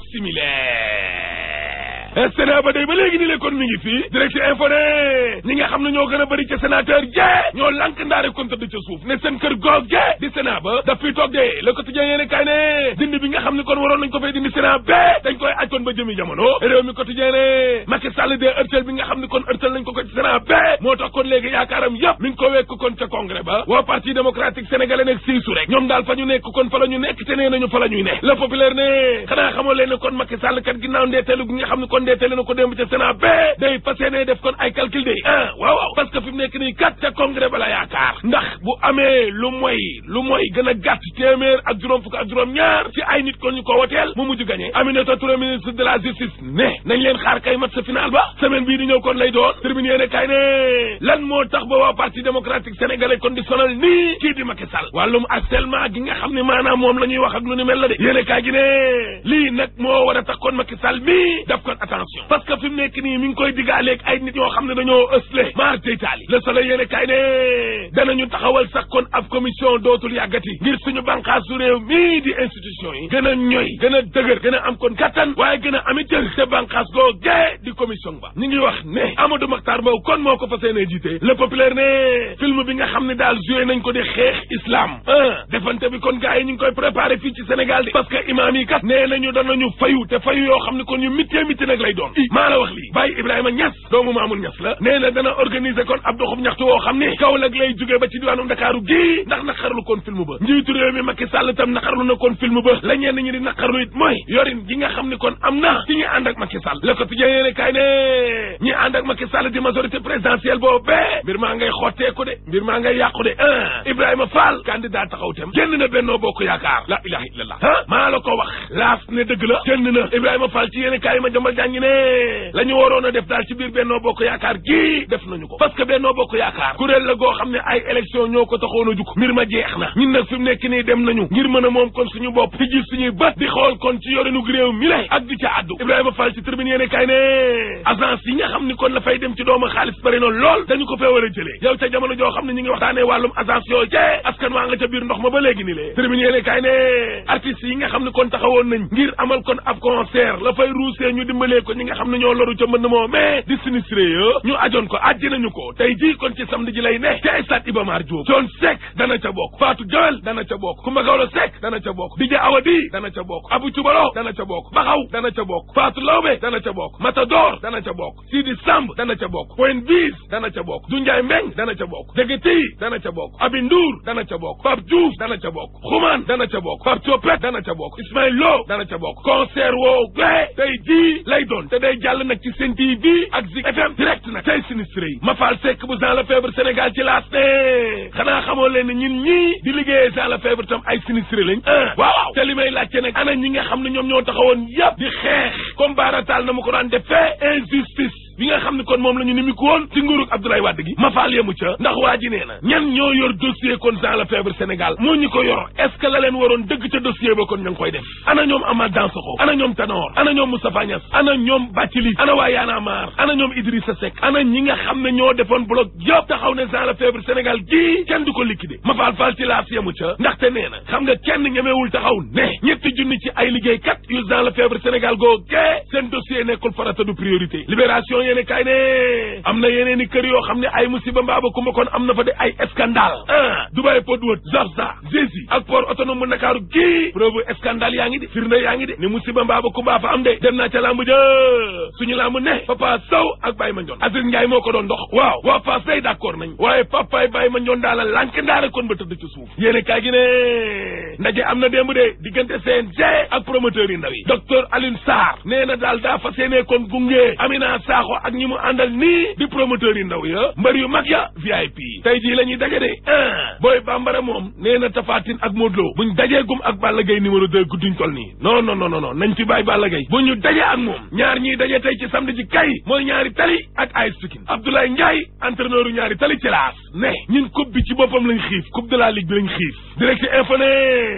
similaire sénat ba day ba léegi ni le kon mi ngi fii direct info ne ñi nga xam ne ñoo gën a bëri ca sénateur jee ñoo lank ndaare kon tëdd ca suuf ne seen kër goog jee di sénat ba daf fiy toog de le quotidien yéene kay ne dindi bi nga xam ne kon waroon nañ ko fay dindi sénat ba dañ koy aj kon ba jëmi jamono réew mi quotidien ne Macky Sall de ërtal bi nga xam ne kon ërtal nañ ko ko ci sénat ba moo tax kon léegi yaakaaram yëpp mi ngi ko wekk kon ca congrès ba waa parti démocratique sénégalais nekk siisu rek ñoom daal fa ñu nekk kon fa la ñu nekk te nee nañu fa la ñuy ne le populaire ne xanaa xamoo leen ne kon Macky Sall kat ginnaaw ndeeteelu gi nga xam ne kon ndeeteelu na ko démb ca sénat ba day fas yéene def kon ay calcul de ah waaw waaw parce que fi mu nekk nii kat ca congrès ba la yaakaar ndax bu amee lu mooy lu mooy gën a gàtt téeméer ak juróom fukk ak juróom ñaar ci ay nit kon ñu ko woteel mu mujj gagné Aminata Touré ministre de la justice ne nañ leen xaar kay mat sa final ba semaine bii di ñëw kon lay doon termine yéene kay ne lan moo tax ba waa parti démocratique sénégalais kon di sonal nii kii di Macky Sall wàllum harcèlement gi nga xam ne maanaam moom la ñuy wax ak lu ni mel la de yéene kay gi ne lii nag moo war a tax kon Macky Sall mii def kon attention parce que fi mu nekk nii mi ngi koy diggaaleeg ay nit yoo xam ne dañoo ësle maar deytaali le soleil yéene kay ne danañu taxawal sax kon ab commission dootul yàggati ngir suñu bànqaasu réew mii di institution yi gën a ñoy gën a dëgër gën a am kon kattan waaye gën a ami cër te bànqaas goo gee di commission ba ñu ngi wax ne Amadou Makhtar Mbow kon moo ko fas yéene jiite le populaire ne film bi nga xam ne daal joué nañ ko di xeex islam ah defante bi kon gars yi ñu ngi koy préparé fii ci Sénégal di parce que imaam yi kat nee nañu danañu fayu te fayu yoo xam ne kon ñu mittee mitti nag lay doon i maa la wax lii Baye Ibrahima Niass doomu Mamoun Niass la nee na dana organiser kon ab doxub ñaxtu woo xam ne Kaolack lay jógee ba ci diwaanu Ndakaaru gii ndax naqarlu kon film ba njiitu réew mi Macky Sall tam naqarlu na kon film ba la ñenn ñi di naqarlu it mooy yorin gi nga xam ne kon am na ci ñi ànd ak Macky Sall le quotidien yéene kaay ne ñi ànd ak Macky Sall di majorité présidentielle boobu bee mbir maa ngay xotteeku de mbir maa ngay yàqu de ah Ibrahima Fall candidat taxaw tem génn na Benno Bokk Yaakaar la ilaha illallah ah maa la ko wax laas ne dëgg la génn na Ibrahima Fall ci yéene kaay ma jambal jàngi ne la ñu waroon a def daal ci biir Benno Bokk Yaakaar gii def nañu ko parce que Benno Bokk Yaakaar kuréel la goo xam ne ay élection ñoo ko taxoon a jug mbir ma jeex na ñun nag fi mu nekk nii dem nañu ngir mën a moom kon suñu bopp di gis suñuy bët di xool kon ci yorinu réew mi lay ak di ca addu Ibrahima Fall ci tribune yéene kaay ne agence yi nga xam ni kon la fay dem ci doomu xaalis bari na lool dañu ko fee war a jëlee yow ca jamono joo xam ne ñu ngi waxtaanee wàllum agence yoo jee askan waa nga ca biir ndox ma ba léegi ni lee tribune yéene kaay ne artistes yi nga xam ne kon taxawoon nañ ngir amal kon ab concert la fay ruusee ñu dimbalee ko ñi nga xam ne ñoo loru ca mbënd moo mais di sinistré yo ñu ajoon ko ajji nañu ko tey jii kon ci samedi ji lay ne ca stade Iba Mar Diop John Seck dana ca bokk Fatou Joel dana ca bokk Coumba Gawlo Seck dana ca bokk Dj Awadi dana ca bokk Abou Cubalo dana ca bokk Baxaw dana ca bokk Fatou Lawbe dana ca bokk Matador dana ca bokk Sidi Samb dana ca bokk Point Bis dana ca bokk Dunjaay Mbeng dana ca bokk Degeti dana ca bokk Abi Ndour dana ca bokk Pape Diouf dana ca bokk Xuman dana ca bokk Pape Thiopet dana ca bokk Ismaïl Lo dana ca bokk concert woo gee tey jii lay doon te day jàll nag ci Sen TV ak Zik FM direct nag tey sinistré yi Mafal Seck bu Jean Lefebvre Sénégal ci laas ne xanaa xamoo leen ne ñun ñii di liggéeyee Jean Lefebvre tam ay sinistré lañ ah waaw te li may laajte nag ana ñi nga xam ne ñoom ñoo taxawoon yëpp di xeex comme baarataal na ma ko daan defee injustice bi nga xam ne kon moom la ñu nimiku woon ci nguurug Abdoulaye Wade gi ma faal yemu ca ndax waa ji nee na ñan ñoo yor dossier kon Jean Lefebvre Sénégal moo ñu ko yor est ce que la leen waroon dëgg ca dossier ba kon ñu ngi koy def ana ñoom Amath Dansokho ana ñoom Tanor ana ñoom Moustapha Niass ana ñoom Bathily ana waa Y'en a marre ana ñoom Idrissa Seck ana ñi nga xam ne ñoo defoon bloc yëpp taxaw ne Jean Lefebvre Sénégal gii kenn du ko liquider ma faal faal ci laas yemu ca ndaxte nee na xam nga kenn ñemewul taxaw ne ñetti junni ci ay liggéeykat yu Jean Lefebvre Sénégal goo gee seen dossier nekkul farata du priorité libération yéene kay ne am na yeneen i kër yoo xam ne ay musiba mbaaba kumba kon am na fa de ay scandale ah Dubai Port World Zabza Jési ak port autonome bu Ndakaaru gii preuve scandale yaa ngi de firnde yaa ngi de ni musiba mbaaba kumba fa am de dem naa ca lamb ja suñu lamb ne Papa Sow ak Baye Mandione Aziz Ndiaye moo ko doon dox waaw waa Fass day d'accord nañ waaye papaay Baye Mandione daala lànk ndaara kon ba tëdd ci suuf yéene kaay gi ne ndaje am na démb de diggante CNG ak promoteur yi ndaw yi docteur Alioune Sarr nee na daal daa fas yéene kon gunge Amina Sakho ak ñi mu àndal nii di promoteur yi ndaw ya mbër yu mag ya VIP tey jii la ñuy daje de ah booy bambara moom nee na Tafatine ak Modou Lo buñ dajee gum ak Balla Gaye numéro deux gudduñ tol nii non non non non nañ fi bàyyi Balla Gaye bu ñu dajee ak moom ñaar ñiy daje tey ci samedi ci kay mooy ñaari tali ak AS Pikine Abdoulaye Ndiaye entraîneur yu ñaari tali ci laas ne ñun coupe bi ci boppam lañ xiif coupe de la ligue bi lañ xiif direct info ne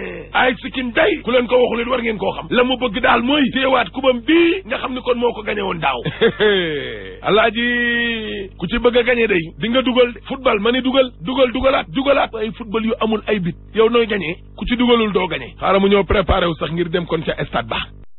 AS Pikine day ku leen ko waxul it war ngeen koo xam la mu bëgg daal mooy téewaat kubam bii nga xam ni kon moo ko gañe woon daaw alaaji ku ci bëgg a gañe day di nga dugal football ma ni dugal dugal dugalaat dugalaat ay football yu amul ay bit yow nooy gañee ku ci dugalul doo gañe xaaral mu ñëw préparé wu sax ngir dem kon ca stade ba